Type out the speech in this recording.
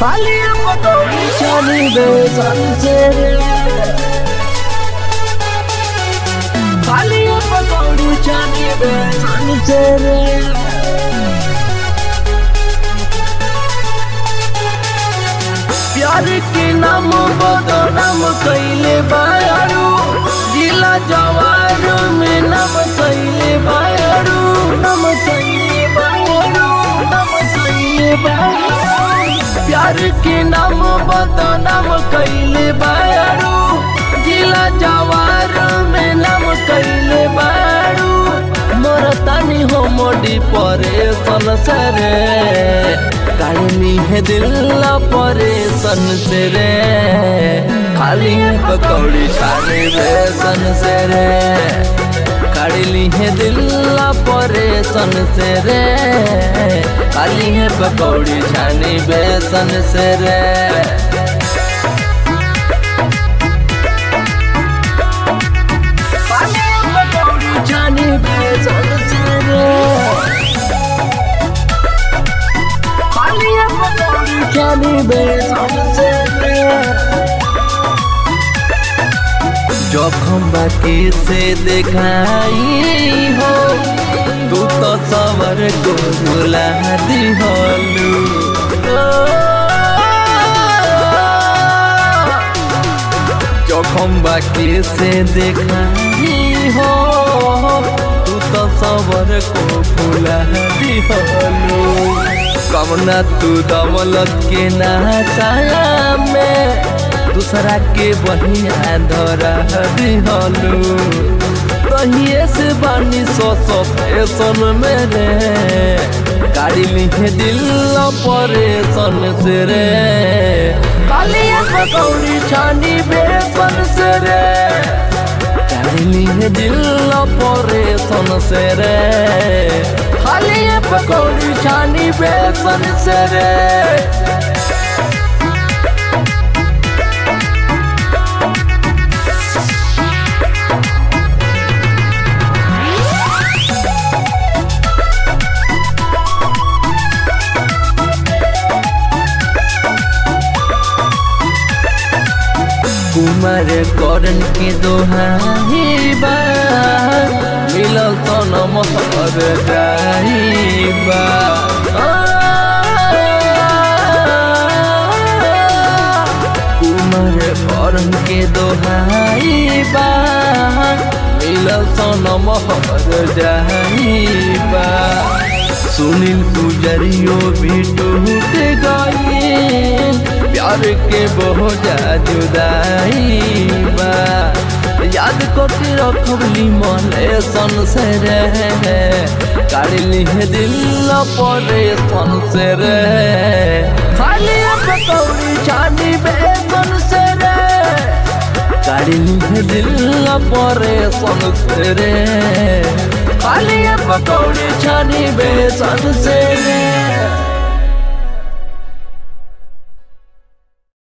खाली पकौड़ी छानी बेसन से खाली पकौड़ी छानी बेसन से प्यार के नाम बदनाम कैले बारू जिला जवार में नाम कैले बारू नाम कैले बारू नाम कैले बारू प्यार के नाम बदनाम कैले बारू जिला जवार में नाम कैले बारू मोर तानी हो मोडी परे सरे काढ़नी है दिल परेशन से रे खाली है पकौड़ी छाने बेसन से रे काढ़ली है दिल परेशन से रे खाली है पकौड़ी छानी बेसन से रे जानी बेसन से रे जानी बेसन से रे जोखम बाकी से दिखाई हो तू तो सवर को भुला दी होलू जोखम बाकी से दिखाई हो तू तो सवर को भुला दी होलू कमना तू दमलत के नाचाया में दूसरा के बहिया धरा दिहलू तहिए से बानी सो सो फैशन मेरे गाड़ी लिखे दिल परेशन से रे कालिया पकौड़ी छानी बेसन से रे गाड़ी लिखे दिल परेशन से रे खाली पकौड़ी छानी बेसन से रे कुमार करण के दोहाई बा मिलल तो नमहर जाइबा कुमार करण के दोहाई बा मिलल तो नमहर जाइबा सुनील पुजरियो भी टूट गई प्यार के बहुत जुदाई बा याद करके रखबली मने सन से रे काढ़ली है दिल परे सन से रे खाली पकौड़ी छानी बेसन से रे काढ़ली है दिल परे सन से रे खाली पकौड़ी छानी बेसन से रे